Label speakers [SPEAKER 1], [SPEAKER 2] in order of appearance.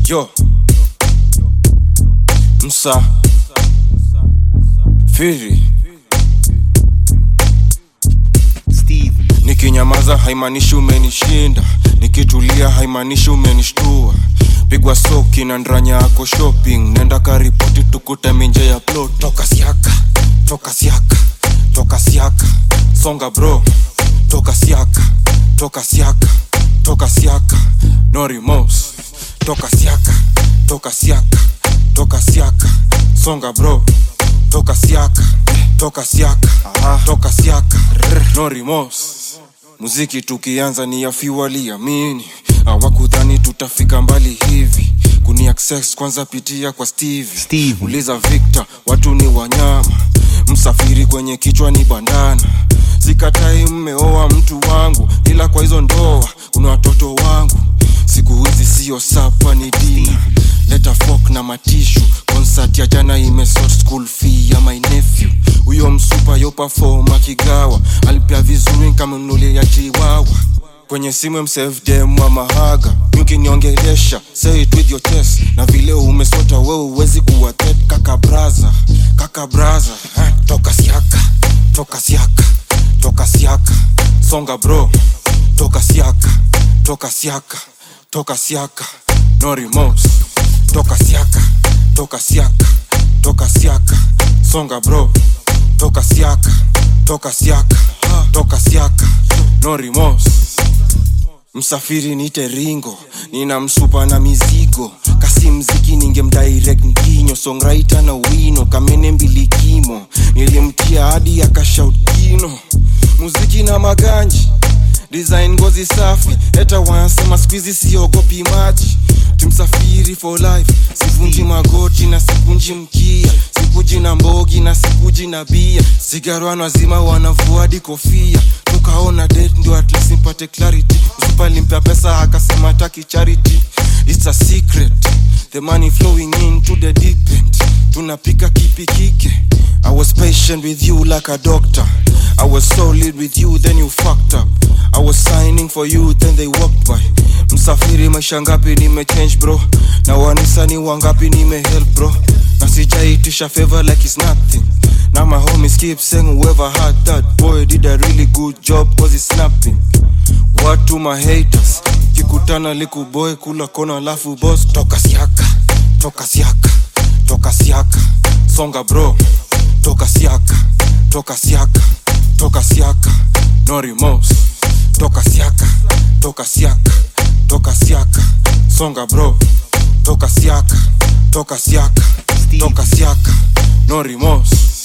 [SPEAKER 1] Yo. Msa. Firi.
[SPEAKER 2] Steve,
[SPEAKER 1] Nikinyamaza haimaanishi umenishinda, nikitulia haimaanishi umenishtua. Pigwa soki na ndranya yako shopping, nenda karipoti tukute minje ya plot. Toka siaka, toka siaka, toka siaka, songa bro. Toka siaka, toka siaka, toka siaka, no remorse. Toka siaka, toka siaka, toka siaka, songa bro. Toka siaka, toka siaka, toka siaka, no remorse muziki tukianza ni yafi waliamini hawakudhani tutafika mbali hivi kuni access kwanza pitia kwa steve
[SPEAKER 2] Steve.
[SPEAKER 1] uliza victor watu ni wanyama msafiri kwenye kichwa ni bandana sikatai mmeoa mtu wangu ila kwa hizo ndoa kuna watoto wangu siku hizi siyo sapa ni dina leta fok na matishu konsert ya jana imesort school fee ya my nephew huyo msupa yo perform akigawa alipia vizuri kamnunulia chiwawa kwenye simu msefdem wa mahaga ukiniongelesha say it with your chest na vile umesota wewe uwezi kuwa threat kaka braza kaka braza eh, toka siaka toka siaka toka siaka songa bro toka siaka toka siaka toka siaka no remorse toka siaka toka siaka toka siaka songa bro toka siaka toka siaka toka siaka no remorse msafiri nite ringo nina msupa na mizigo kasi mziki ningemdirect mkinyo songraita na wino kamene mbilikimo nilimtia hadi akashout kino muziki na maganji design ngozi safi heta wanasema skuizi siogopi maji tumsafiri for life sivunji magoti na sikunji mkia sikuji na mbogi na sikuji na bia sigarwana wazima wanavuadi kofia tukaona date ndio at least nipate clarity usipalimpea pesa akasema taki charity it's a secret the money flowing into the deep end tunapika kipi kike i was patient with you like a doctor i was solid with you then you fucked up i was signing for you then they walked by msafiri maisha ngapi nimechange bro na wanisani wangapi nimehelp bro na sijaitisha favor like it's nothing now my homies keep saying whoever had that boy did a really good job cause he's snapping watu my haters kikutana likuboy kula kona alafu boss toka siaka toka siaka toka siaka songa bro toka siaka toka siaka toka siaka no remorse toka siaka toka siaka toka siaka songa bro toka siaka toka siaka toka siaka no remorse